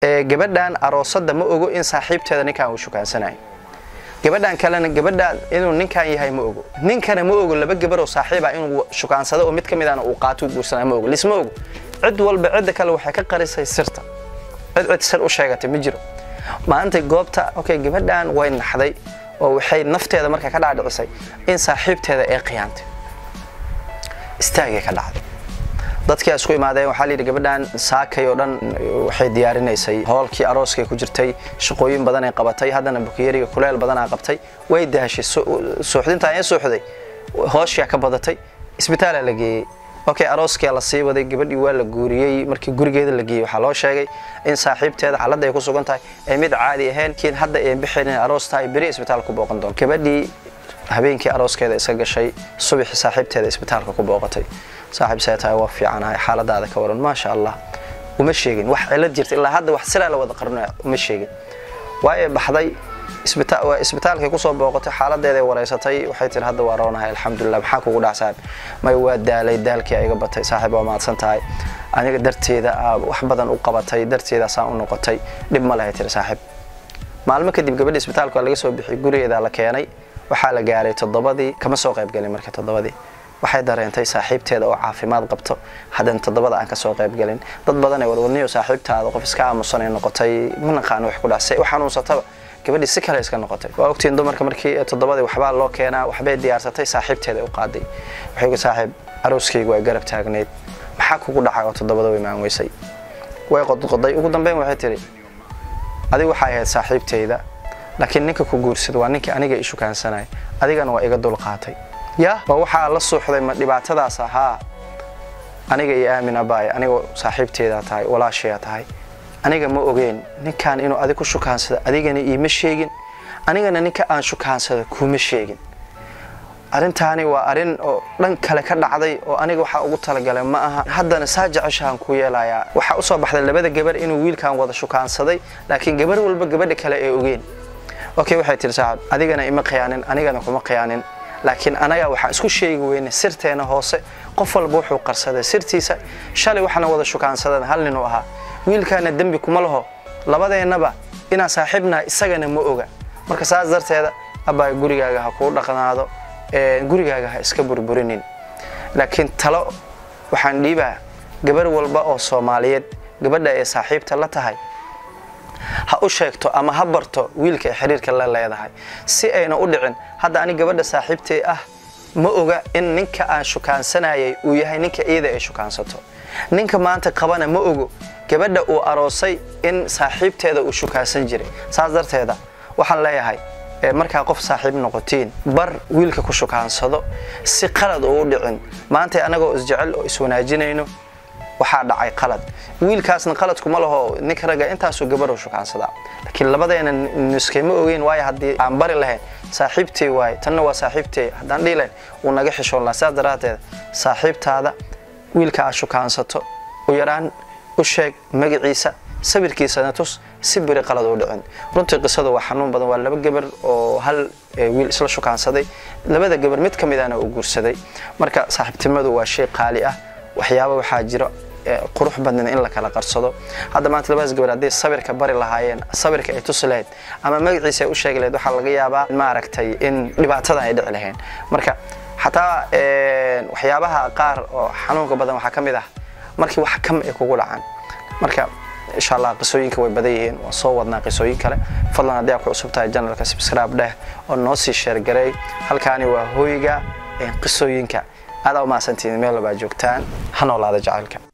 gabadhan aroosada ma ogo in saaxiibteeda ninkan uu shukaansanayo gabadhan kalena gabadha inuu ninkan yahay ma ogo ninkana ma ogo laba gabar oo saaxiiba inuu shukaansado oo mid ka midana uu qaato u guursanayo ma ogo lisma ogo cid walba cidda kale waxay ka qarisay sirta cid cid sir u sheegatay ma jiro maanta goobta okay gabadhan way naxday oo waxay nafteeda marka ka dhaadhicisay in saaxiibteeda ay khiyaantay istaagay ka dhacday dadkii isku imaadeen waxaa layidhi gabadhan saakay oo dhan waxay diyaarinaysay hoolkii arooskay ku jirtay shaqooyin badan ay qabatay haddana bukiyariga kuleel badanaa qabtay way daashay suuxdintaan ee suuxday hooshiyaa ka badatay isbitaalaa la geeyey okay arooskia la sii waday gabadhii waa la guuriyey markii gurigeeda la geeyey waxaa loo sheegay in saaxiibteeda xaaladda ay ku sugan tahay ay mid caadi ahayn kiin hadda ay bixin aroos tahay beri isbitaal ku booqan doon gabadhii habeenkii arooskeeda iska gashay subaxi saaxiibteeda isbitaalka ku booqatay saaxiib see tahay waa fiicanahay xaaladaada ka waran maasha allah uma sheegin wax cilad jirta ilaa hadda wax silaa la wada qarnaya uma sheegin waaye baxday isbitaalkay kusoo booqatay xaaladeeday wareysatay waxay tiri hadda waa roonahay alxamdulilah maxaa kugu dhac saaxib may waa daalay daalkii iga batay saaxiib waa mahadsan tahay aniga darteeda wax badan u qabatay darteeda saan u noqotay dhib ma lahay tiri saaxiib maalmo kadib gabadhii isbitaalka waa laga soo bixiyay gurigeeda la keenay waxaa la gaaray toddobadii kama soo qaybgelin marka toddobadii waxay dareentay saaxiibteeda oo caafimaad qabto haddana toddobada aan kasoo qaybgelin dad badan ee warwarniyo saaxiibtaada qof iska aamusan ay noqotay ma naqaano wax ku dhacse u xanuunsataba gabadhii si kale iska noqotay waa ogtiin dumarka markii toddobadii waxbaa loo keenaa waxbay diyaarsatay saaxiibteeda u qaaday waxay ku saaxiib arooskaygu waa garab taagneyd maxaa kugu dhacay oo toddobada way maan weysay way qodqoday ugu dambeyn waxay tidhi adigu waxay ahayd saaxiibteyda laakiin ninka ku guursada waa ninkii aniga ishukaansanaya adigana waa iga dulqaatay ya waa waxaa la suuxday ma dhibaatadaas ahaa aniga iyo aamin abaay aniga saaxiibteedaa tahay walaashayaa tahay aniga ma ogeen ninkan inuu adig ku shukaansada adigana iima sheegin anigana ninka aan shukaansada kuma sheegin arrintaani waa arrin oo dhan kale ka dhacday oo aniga waxaa ugu talagalay ma aha haddana saa jeceshahan ku yeelayaa waxaa usoo baxday labada gabar inuu wiilkan wada shukaansaday laakiin gabar walba gabadha kale ee ogeen okay waxay tihi saaxib adigana ima khiyaanin anigana kuma khiyaanin laakiin anaga waxaan isku sheegi weyne sirteena hoose qof walba wuxuu qarsaday sirtiisa shalay waxaana wada shukaansadan hal ninuu ahaa wiilkaana dembi kuma laho labadeennaba inaan saaxiibnaha isagana ma oga marka saas darteeda abbaa gurigaaga ha kuu dhaqnaado gurigaaga ha iska burburinin laakiin talo waxaan dhiibaa gabar walba oo soomaaliyeed gabadha ee saaxiibta la tahay ha u sheegto ama ha barto wiilka ay xiriirka la leedahay si ayna u dhicin hadda ani gabadha saaxiibtee ah ma oga in ninka aan shukaansanayay uu yahay ninka iyada ay shukaansato ninka maanta qabana ma ogo gabadha uu aroosay in saaxiibteeda uu shukaansan jiray saas darteeda waxaan leeyahay markaa qof saaxiib noqotiin bar wiilka ku shukaansado si qalad uu u dhicin maanta anagoo isjecel oo iswanaajinayno waxaa dhacay qalad wiilkaasna qaladkuma laho ninka ragga intaasuu gabarhu shukaansadaa laakiin labadeena niskayma ogeyn waayo haddii aan bari lahayn saaxiibtey waaye tanna waa saaxiibtey haddaan dhihi lahayn wuu naga xishoon laha sidaas daraadteed saaxiibtaada wiilka aad shukaansato u yaraan u sheeg magaciisa sawirkiisana tus si biri qalad u dhicin runtii qisadu waa xanuun badan waa laba gabar oo hal wiil isla shukaansaday labada gabar mid ka midana uu guursaday marka saaxiibtinimadu waa shay qaali ah waxyaaba waxaa jiro qurux badnin in la kala qarsado hadda maanta labadaas gabar hadday sawirka bari lahaayeen sawirka ay tusi lahayd ama magaciisa ay u sheegi lahayd waxaa laga yaabaa maaragtay in dhibaatadan ay dhici lahayn marka xataa waxyaabaha qaar oo xanuunka badan waxaa ka mid ah markii wax kam ay kugu dhacaan marka insha allah qisooyinka way badan yihiin waan soo wadnaa qisooyin kale fadlan haddii aad ku cusub tahay janalka subscribe dheh oo noo sii sheergareey halkaani waa hooyga qisooyinka aada u mahadsantihiin meel walbaa joogtaan ha noolaada jacaylka